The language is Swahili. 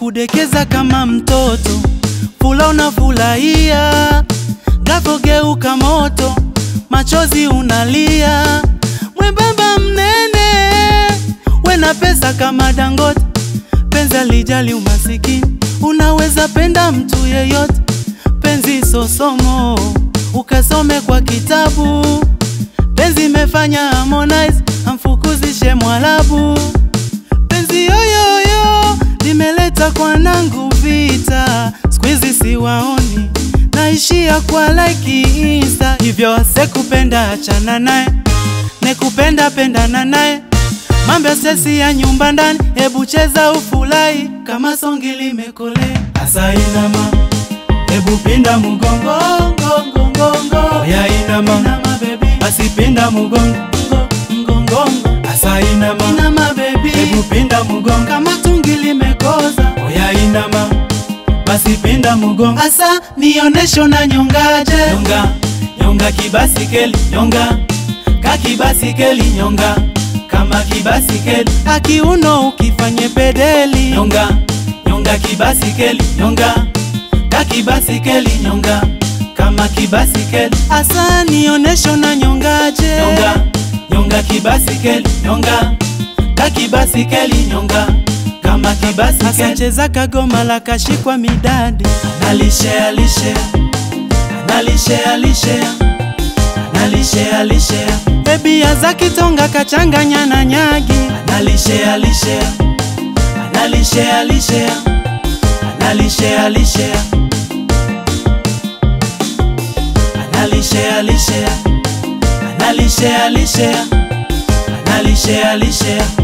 kudekeza kama mtoto, fula unafurahia, gavogeuka moto, machozi unalia, mwembamba mnene, wena pesa kama Dangote, penzi alijali umasikini, unaweza penda mtu yeyote, penzi sosomo, ukasome kwa kitabu, penzi imefanya Harmonize amfukuzishe Mwarabu, penzi yoyoyo limeleta kwa nangu vita, squeeze siwaoni, naishia kwa like insta, hivyo asekupenda achana naye, nekupenda pendana naye Mambo ya sesi ya nyumba ndani, hebu cheza ufurahi kama songi limekolea. Asa inama, hebu pinda mugongo, ngongo, ngongo. Oya inama, inama baby, basi pinda mugongo, ngongo, ngongo. Asa inama, inama baby, hebu pinda mugongo kama tungi limekoza. Oya inama, basi pinda mugongo. Asa nionesho na nyongaje, nyonga, nyonga kibasikeli, nyonga, kakibasikeli, nyonga kama kibasikeli akiuno ukifanye pedeli nyonga nyonga kibasikeli nyonga kakibasikeli nyonga kama kibasikeli asa nionesho na nyongaje nyonga nyonga kibasikeli nyonga kakibasikeli nyonga kama kibasikeli asacheza kagoma la kashikwa midadi analishea lishea analishea lishea analishea lishea Bebia za kitonga kachanganya na nyagi analishea lishea analishea lishea analishea lishea analishea lishea analishea lishea analishea lishea